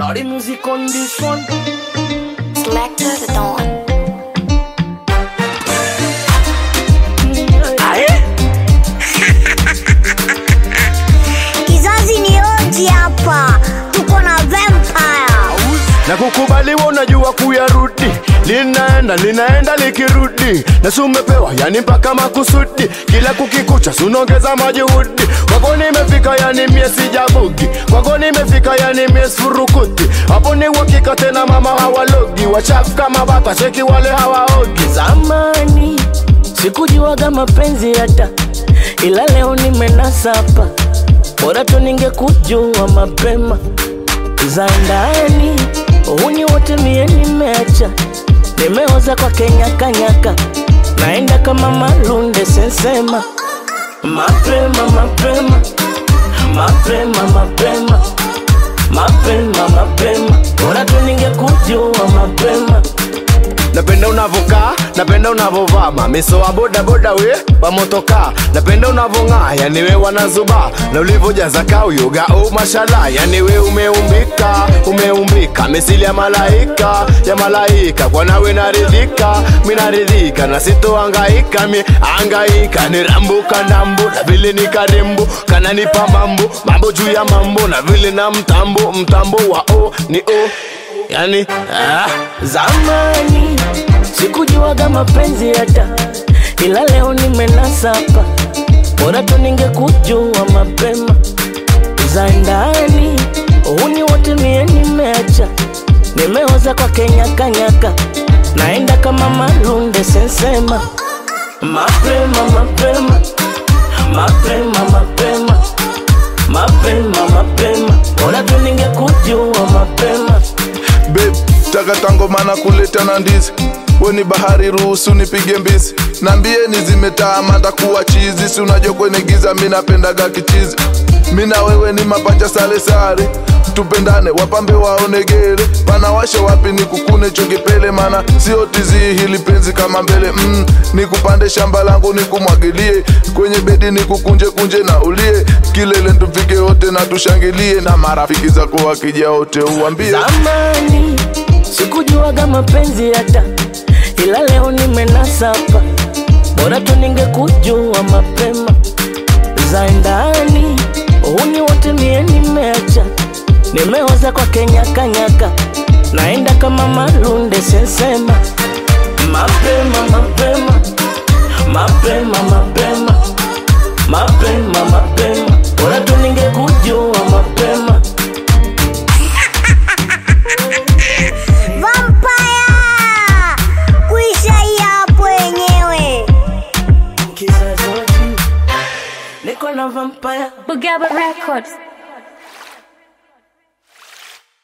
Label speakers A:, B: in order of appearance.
A: Lordy music on this one.
B: Selector the Dawn.
A: Aye.
C: Kizazi ni oji hapa, tuko na vampire.
D: na kukubaliwa unajua kuyarudi linaenda linaenda likirudi na si umepewa yani mpaka makusudi kila kukikucha sunaongeza majuhudi kwako nimefika yani mie sijabugi kwako nimefika yani mie sifurukuti hapo ni uhakika tena mama hawalogi wachafu kama bata cheki wale hawaogi
A: Zamani sikujuaga mapenzi hata, ila leo nimenasa hapa. Bora tu ningekujua mapema za ndani, uhuni wote mie nimeacha, nimeoza kwa kenyakanyaka, naenda kama malunde sensema, mapema mapema mapema mapema mapema mapema, bora tu ningekujua mapema
D: napenda unavokaa napenda unavovaa mamiso wa bodaboda we wamotokaa napenda unavong'aa yani we wanazuba na ulivojaza kauyoga o mashala yani we umeumbika umeumbika misili ya malaika ya malaika kwa nawe naridhika minaridhika na sitoangaika mi angaika nirambuka ndambu na vile ni karembo kananipa mambo mambo juu ya mambo na vile na mtambo mtambo wa o ni o yani ah.
A: Zamani sikujuaga mapenzi hata, ila leo nimenasa hapa. Bora tu ningekujua mapema za ndani, uhuni wote mie nimeacha, nimeoza kwa kenyakanyaka, naenda kama malunde sensema, mapema mapema mapema mapema mapema mapema, bora tu ningekujua mapema
E: Babe, takata ngoma na kuleta na ndizi weni bahari ruhusu nipige mbizi nambieni zimetaa takuwa chizi si unajua kwenye giza mi napendaga kichizi mi na wewe ni mapacha sale sare tupendane wapambe waonegere panawasha wapi ni kukune chongepele mana sio tizi hili penzi kama mbele mm, nikupande shamba langu nikumwagilie kwenye bedi nikukunje kunje na ulie kilele tufike wote na tushangilie na marafiki zako wakija wote uambie
A: Zamani sikujuaga mapenzi hata, ila leo nimenasa hapa. Bora tu ningekujua mapema za ndani, uhuni wote mie nimeacha, nimeoza kwa kenyakanyaka, naenda kama malunde sensema, mapema mapema mapema mapema mapema mapema, bora tu ningekujua mapema
C: Vampire! Kuisha hii hapo wenyewe.
A: kizazi niko na vampire
B: Bugaba Records.